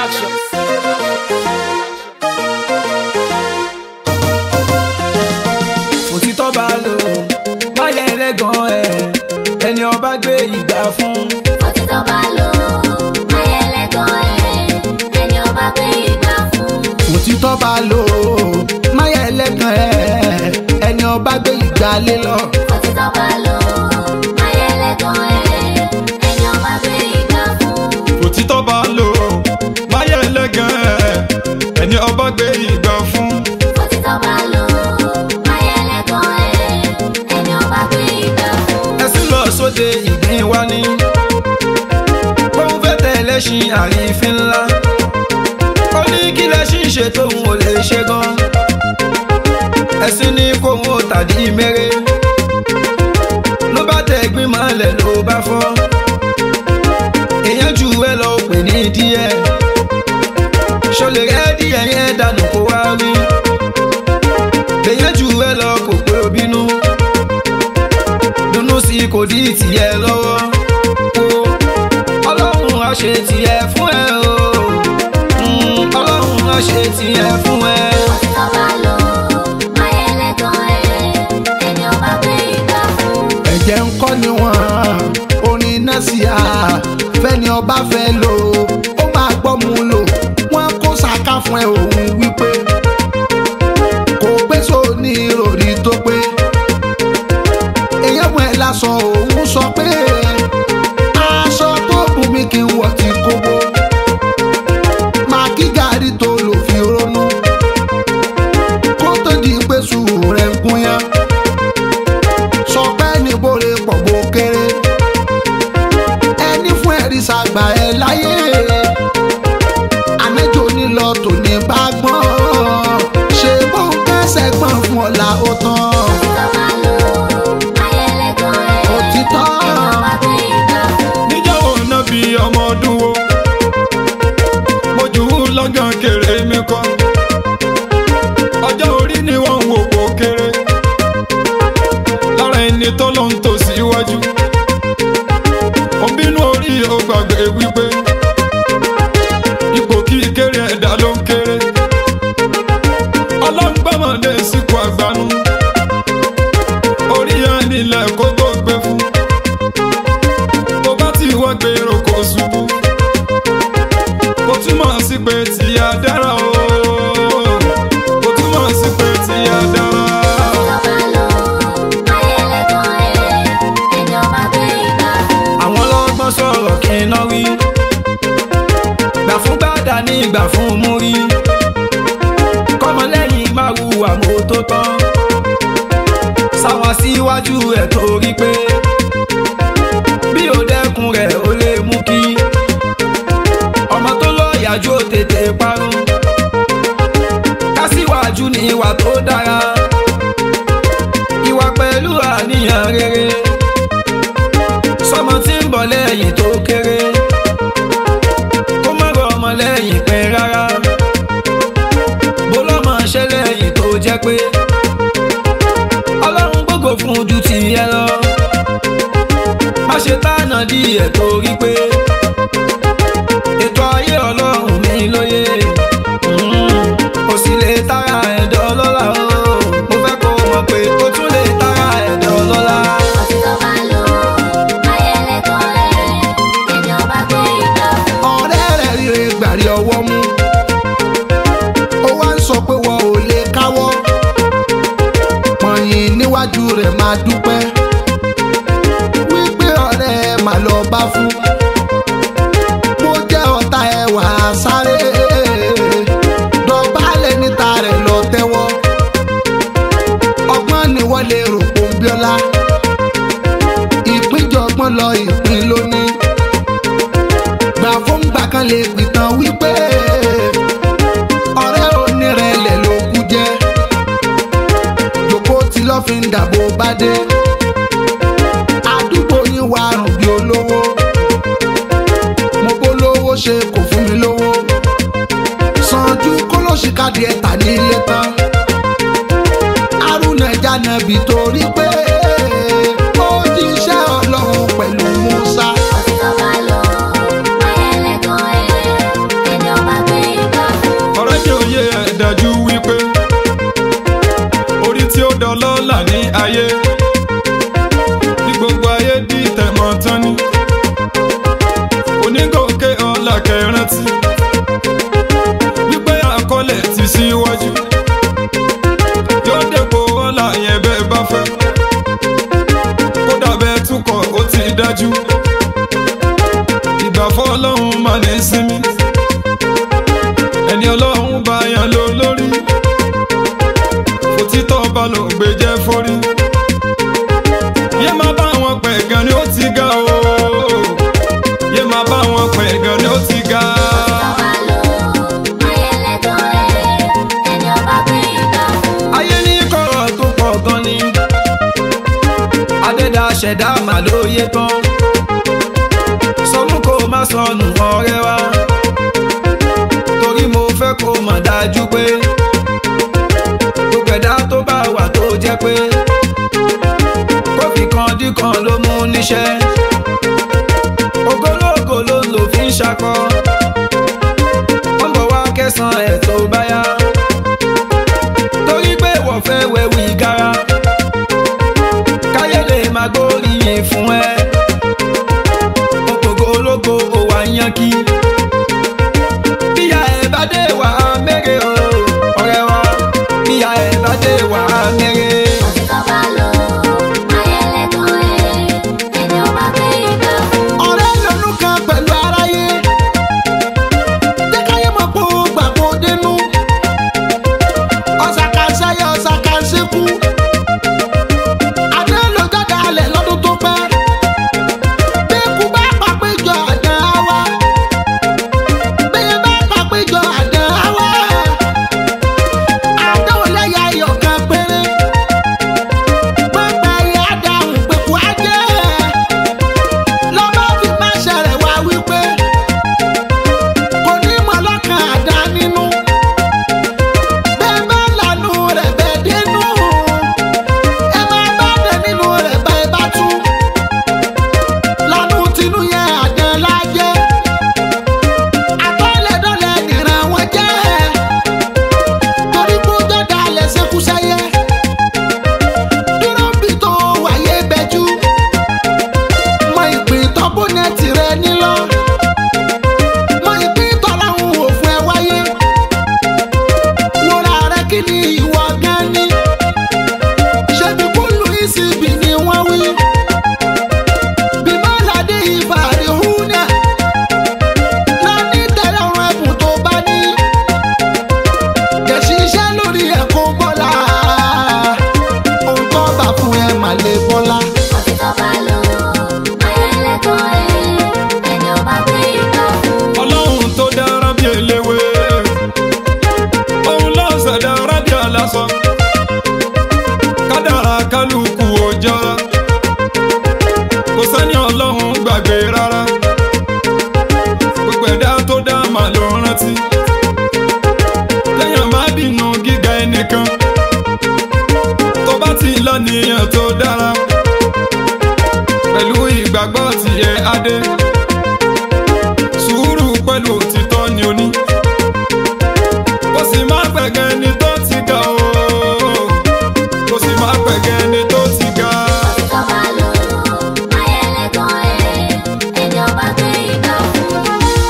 òtítọ́ bá lò máyẹ̀ ẹlẹ́gàn ẹ̀ ẹni ọba gbé ìgbà fún. òtítọ́ bá lò ayẹlẹ́gàn ẹ̀ ẹni ọba gbé ìgbà fún. òtítọ́ bá lò máyà ẹlẹ́gàn ẹ̀ ẹni ọba gbé ìgbà lé lọ. òtítọ́ bá lò ayẹlẹ́gàn ẹ̀ ẹni ọba gbé ìgbà fún. òtítọ́ bá lò máyà ẹlẹ́gàn ẹ̀ ẹni ọba gbé ìgbà fún. òtítọ́ bá lò ayẹlẹ́gàn ẹ̀ ẹni ọba gbé ìgbà fún. ẹsìn lọ sóde ìgbín wa ní. bóun fẹ́ tẹ̀lé ṣin àrífín ńlá. ó ní kí lẹ́ṣin ṣe tóun ò lè ṣe gan. ẹ̀sìn ní kóun ò tàdí mẹ́rẹ́. ló bá tẹ ẹ̀gbin mọ́lẹ̀ ló bá fọ́. èèyàn jù ẹ lọ pè ní díẹ̀. ṣọlẹ̀ rẹ́ díẹ̀ yẹn dànù kó wá rí. èèyàn jù ẹ lọ kò pé obínú dunu sí kò dí tìyẹ lọ́wọ́ o ọlọ́run á ṣe tìyẹ fún ẹ o Mm, ọlọ́run á ṣe tìyẹ fún ẹ. òtítọ́ bá lò ayẹlẹ́gàn ẹ̀ ẹni ọba gbé ìgbà fún. ẹ̀jẹ̀ ń kọ́ ni wọ́n orin náà sí a fẹ́ni ọba fẹ́ lò ó máa gbọ́ mu lò wọ́n kó sàká fún ẹ òun wípé kò pé sóní ìròrí tó pé èèyàn mú ẹ lásán òun sọ pé aṣọ tó bù mí kí n wọ̀ ti kóbó máa kí gàrí tó lò fi ronú kó tó di pé sùúrù rẹ̀ ń gúnyán sọ pé níbore pọ̀ bó kéré ẹni fún ẹ̀rí sàgbà ẹ̀ láyé àmẹ́jọ nílọ tòní bá gbọ́n ṣe bó ń kẹ́sẹ̀ gbọ́n fún ọ̀la ó tán òtítọ́ bá lò ayẹlẹ́gàn ẹ̀ Òtítọ́. ẹni ọba gbé ìgbà fún. níjọ́ wo náà bí ọmọ ọdún wo mo jù ú lọ́gàn kéré mi kọ́ ọjọ́ orí ni wọ́n ń wò kó kéré lára ẹni tó lọ ń tò síwájú òbínú orí ó gbàgbé wípé ipò kí kéré ẹ̀dá ló ń kéré ọlọ́ngbàmọ̀dé síkú àgbánú orí yẹn nílẹ̀ kó tó gbé fún tó bá ti wọ́n gbèrò kó ṣubú kò túmọ̀ sí pé tí a dára o kò túmọ̀ sí pé tí a dára. òtítọ́ bá lò ayẹlẹ́gàn ẹ̀ ẹni ọba gbé ìgbà fún. àwọn ọlọ́gbọ́n sọ̀rọ̀ kí n náà wí. gbà fún gbàdá ní ìgbà fún múrí. kọ́mọlẹ́yìn máa wu àmọ́ tó tán. sáwọn síwájú ẹ̀ torí pé bí ó dẹ́kun rẹ̀ ó lè mú kí ọmọ tó lọ́ọ̀yàjú ó tètè parun. kásíwájú ní ìwà tó dára. ìwà pẹ̀lú àníyàn rere sọmọ tí ń bọ̀ lẹ́yìn tó kéré kó má rọ ọmọ lẹ́yìn pẹ́ rárá bó lọ́mọ ṣẹ́ lẹ́yìn tó jẹ́ pé ọlọ́run gbogbo fún ju ti yẹ lọ má ṣe tánà díẹ̀ torí pé ètò ayé ọlọ́run mi lóye Mm, ó sì lè tara ẹ̀dọ́ lọ́la o mo fẹ́ kó mọ̀ pé ó tún lè tara ẹ̀dọ́ lọ́la. òtítọ́ bá lò ayẹlẹ́gàn ẹ̀ ẹni ọba gbé ìgbà fún. ọ̀rẹ́ rẹ̀ ríre gbàrí ọwọ́ mú ó wá ń sọ pé wọn ò lè káwọ́ pọ̀nyìn níwájú rẹ̀ máa dúpẹ́ wípé ọ̀rẹ́ ẹ̀ máa lọ bá fún mo jẹ́ ọ̀tá ẹ̀ wà á sáré dọ̀bálẹ̀ níta rẹ̀ lọ tẹ́wọ́ ọgbọ́n ni wọ́n lè rò pòǹbíọ́lá ìpínjọgbọ́n lọ ìpín lónìí gbà fún gbà kan lè pìtàn wípé ọ̀rẹ́ onírẹ̀lẹ̀ ló kú jẹ́ jòkó tí lọ́ fi ń dàbò bá dé àdúgbò yín wà rùn bí olówó mo bó lówó ṣe kò fún mi lówó sanju kólóṣìkadì ẹ̀ta ní ilé tán haruna janabi torí pé ó jíṣẹ́ ọlọ́run pẹ̀lú musa. òtítọ́ bá lò ayẹlẹ́gàn ẹ̀ ẹni ọba ṣẹ̀dá mà lóye tán sọnù kó má sọnù ọ̀rẹ́ wa torí mo fẹ́ kó mọ̀ dájú pé gbogbo ẹ̀dá tó bá wà tó jẹ́ pé kófì kan dí kan ló mú níṣẹ́ ogológo ló ń lò fi ń ṣakọ wọ́n bọ̀ wá kẹsàn-án ẹ̀ tó bá yá torí pé wọ́n fẹ́ wẹ̀wù ìgara káyé lè máa gbóríyìn fún ẹ òpògò ológo òwà yankí bíyà ẹ bá dé wà á mẹ́rẹ̀ o ọ̀rẹ́ wa bíyà ẹ bá dé wà á mẹ́rẹ̀. Òtítọ́ bá lò ayẹlẹ́gàn ẹ̀ ẹni ó bá gbé ìgbà fún. ọ̀rẹ́ lọ́nu kan pẹ̀lú aráyé jẹ́ káyé mọ̀ pé ó gbàgbọ́ dénú ọ̀sàkàṣayẹ ọ̀sàkàṣekú adé ló jáde alẹ̀ lọ́dún tó pẹ́ bí ikú bá pàpéjọ àdán àwa bẹ́ẹ̀ bá pàpéjọ àdán àwa àdáwò lẹ́yà ayọ̀ kan péré pẹ́pẹ́ yẹ àdáhùn pẹ̀kú ajé lọ́ba fi máa ṣẹlẹ̀ wá wípé kò ní mọ̀ lọ́kàn àdá nínú bẹ́ẹ̀ bá lànà rẹ̀ bẹ́ẹ̀ dénú ẹ máa bá dé nínú rẹ̀ bẹ́ẹ̀ bá tú lànà tinú yẹn àdán lájẹ́ àtọ́lẹ̀dọ́lẹ̀ nìran wọn jẹ́ torí kó jọ́dá lẹ̀ ṣekú sẹ́yẹ dúró bí tó wáyé bẹ́jú mọ ìpín tọ́bùnẹ́tì rẹ nílọ. mọ ìpín tọ́láhùn òfin ẹ wáyé. wúrà rẹ kí ni ìwọ gan ni. ṣebí kúlù ìsìbì ni wọ́n wí. bímọ ládé ìbàrí húnà. lọ́ní tẹ̀lé ọ̀run ẹ̀bùn tó bá ní. kẹ̀sì iṣẹ́ lórí ẹ̀kọ́ bọ́lá. ohun tó bá fún ẹ mà lè bọ́lá. Òtítọ́ bá lò ayẹlẹ́gàn ẹ̀ ẹni ó bá gbé ìgbà fún. ọlọ́run tó dára bí eléwé òun ló ṣẹ̀dá rábì aláṣọ kádàrá kálukú ọjọ́ kò sẹ́ni ọlọ́run gbàgbé rárá gbogbo ẹ̀dá tó dá mà ló rántí lẹ́yìn má bínú gíga ẹnìkan tó bá ti lọ́nìyàn tó dára pẹ̀lú ìgbàgbọ́ tiẹ̀ adé sùúrù pẹ̀lú òtítọ́ ni o ní. kò sì má gbẹ̀gẹ́ ni tó ti ga o. kò sì má gbẹ̀gẹ́ ni tó ti ga. Òtítọ́ bá lò ayẹlẹ́gàn ẹ̀ ẹni ó bá gbé ìgbà fún.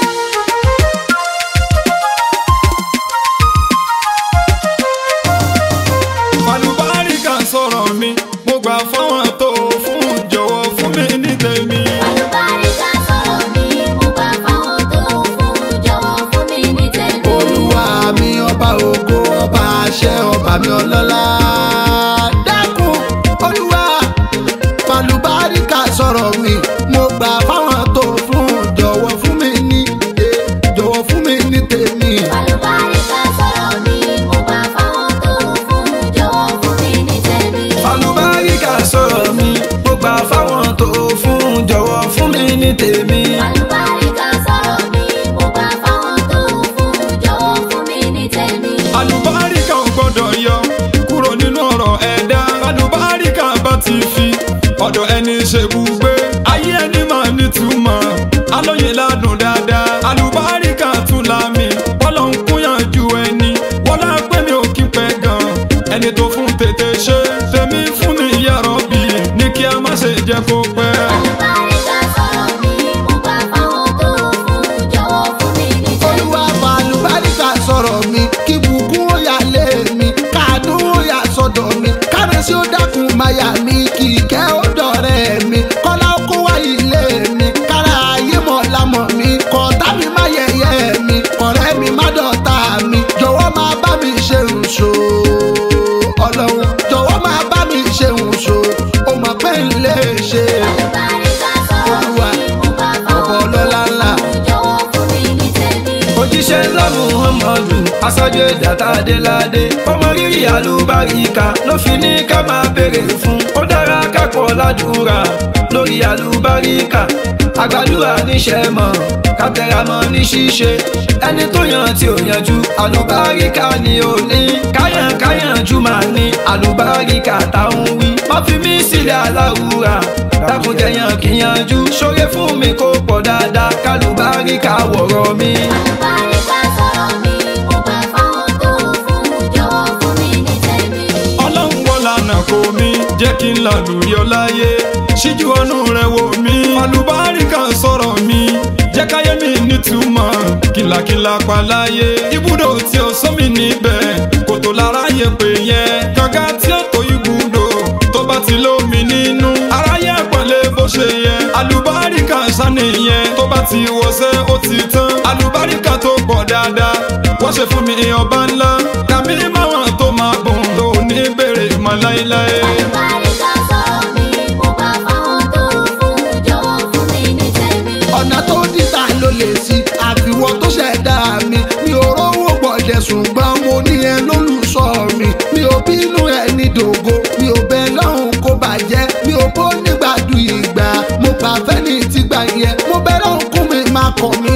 Àlùbáríkà sọ̀rọ̀ mi mo gbà fáwọn tó fún jọ̀wọ́ fún mi ní tèmi. Àlùbáríkà sọ̀rọ̀ mi, mo gbà fáwọn tó fún, jọ̀wọ́ fún mi ní tèmi. olúwa mi ọba ògo ọba àṣẹ ọba mi ọlọ́lá dákun olúwa falùbáríkà sọ̀rọ̀ mi mo gbà fáwọn tó fún jọ̀wọ́ fún mi ní eh, jọ̀wọ́ fún mi ní tèmi. Àlùbáríkà sọ̀rọ̀ mi, mo gbà fáwọn tó fún, jọ̀wọ́ fún mi ní tèmi. falùbáríkà sọ̀rọ̀ mi mo gbà fáwọn tó fún jọ̀wọ́ fún mi ní tèmi. Àlùbáríkà sọ̀rọ̀ mi, mo gbà fáwọn tó fún, jọ̀wọ́ fún mi ní tèmi. Àlùbáríkà ò gbọ́dọ̀ yọ kúrò nínú ọ̀rọ̀ ẹ̀dá. Àlùbáríkà bá ti fi ọ̀dọ̀ ẹni ṣe bùgbé. Ayé ẹni máa nítumọ̀, alóye ládùn dáadáa. Àlùbáríkà tún la mi, bọ́lọ̀ ń kúnyànjú ẹni. Wọ́n lá pé mi ò kí pẹ́ gan. Ẹni tó fún tètè ṣe, tèmi fún mi yàrá bí. Ní kí a má ṣe jẹ́ kó pẹ́. Àlùbáríkà sọ̀rọ̀ mi, mo gbà fáwọn tó fún, jọ̀wọ́ fún mi ní tèmi. olúwa falùbáríkà sọ̀rọ̀ mi kí bùkún ó yà lé mi káàdùn ó yà sọ́dọ̀ mi kárẹ́sì ó dákun máyà mi kì í kẹ́ ó dọ̀rẹ́ mi kọ́lá ó kó wá ilé mi kára ayé mọ̀ lámọ̀ mi kọ̀ọ̀tà mi má yẹ̀yẹ́ mi ọ̀rẹ́ mi má dọ̀tá mi jọ̀wọ́ máa bá mi ṣe nṣó ọlọ́run jọ̀wọ́ máa bá mi ṣe nṣó ó mọ̀ pé n lè ṣe Àlùbáríkà sọ̀rọ̀ Olúwa, mi, mo gbà ọ̀bọ̀ fáwọn ọlọ́lá ńlá. jọ̀wọ́ fún mi ní tèmi. òjíṣẹ́ ńlá muhammadu aṣáájú ẹ̀dá tá a dé ládé ọmọ rírì àlùbáríkà ló fi ní ká máa béèrè fún ó dára ká kápọ̀ ládùúrà lórí àlùbáríkà àgbàdúrà níṣẹ́ mọ̀ kátẹ́ramọ́ ní ṣíṣe ẹni tó yàn tí ò yanjú àlùbáríkà ni ò ní káyàn káyànjú máa ní àlùbáríkà táwọn wí má fi mí sílẹ̀ aláwùrà dákúnjẹyàn kíyanjú ṣoore fún mi kó pọ̀ dáadáa kálùbáríkà wọ̀rọ̀ mi. Àlùbáríkà sọ̀rọ̀ mi, mo gbà fáwọn tó fún, jọ̀wọ́ fún mi ní tèmi. ọlọ́run wọ́n lànà kò mí jẹ́ kí n lálùyọ láyé ṣíjú ọ̀nù rẹ̀ wò mí àlùbáríkà sọ̀rọ̀ mi jẹ́ káyé mi nítumọ̀ kìlàkìlà pa láyé ibùdó tí ó sọ mí níbẹ̀ kòtò lára yẹ pé yẹn kànga tí ó tó ibùdó tó bá ti lómi nínú aráyé pọ̀lẹ́ bó ṣe yẹ àlùbáríkà sànìyẹn tó bá ti wọṣẹ́ ó ti tán àlùbáríkà tó pọ̀ dáadáa wọ́n ṣe fún mi ọba ńlá kàmí máwọn tó máa bùn tó ní bèrè mọ́ láéláé. Àlùbáríkà sọ̀rọ̀ mi, mo gbà fáwọn tó fún, jọ̀wọ́ fún mi ní tèmi. ọ̀nà tó dìtà ló lè sí àfiwọ́ tó ṣẹ̀dá mi mi ò rówó gbọ̀dẹ̀ ṣùgbọ́n mo ní ẹ lólùsọ mi mi ò bínú ẹ ní dògo mi ò bẹ lọ́hùn kó bàjẹ́ mi ò bó nígbàdú ìgbà mo gbà fẹ́ni tí gbà yẹ mo bẹ lọ́hùn kún mi má kọ̀ mí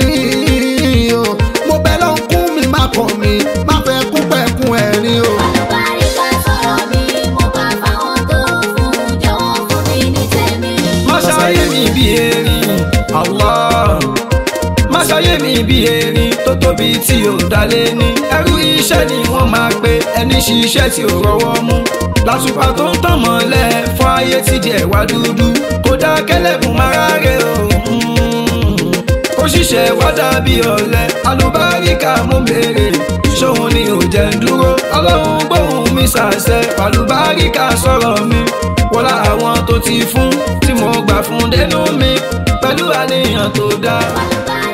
o mo bẹ lọ́hùn kún mi má kọ̀ mí má fẹ́ kún pẹ̀kún ẹ̀rín o. Àlùbáríkà sọ̀rọ̀ mi, mo gbà fáwọn tó fún, jọ̀wọ́ fún mi ní tèmi. má ṣayé mi bí erin Allah má ṣayé mi bí erin tó tóbi tí ò dalé ní ẹrú iṣẹ́ ni wọ́n máa pe ẹni ṣiṣẹ́ tí ò rọwọ́ mú látùpà tó ń tàn mọ́lẹ̀ fún ayé tí díẹ̀ wá dúdú kó dá kẹlẹ́bùn mára rẹ̀ o mm. kó ṣiṣẹ́ wá dàbí ọ̀lẹ alùbáríkà mú bèrè ṣòun ni ò jẹ́ ń dúró ọlọ́run gbóhùn mi ṣàṣẹ alùbáríkà sọ̀rọ̀ mi wọlá àwọn tó ti fún tí mo gbà fún dénú mi pẹ̀lú àníyàn tó dáa. Àlùbáríkà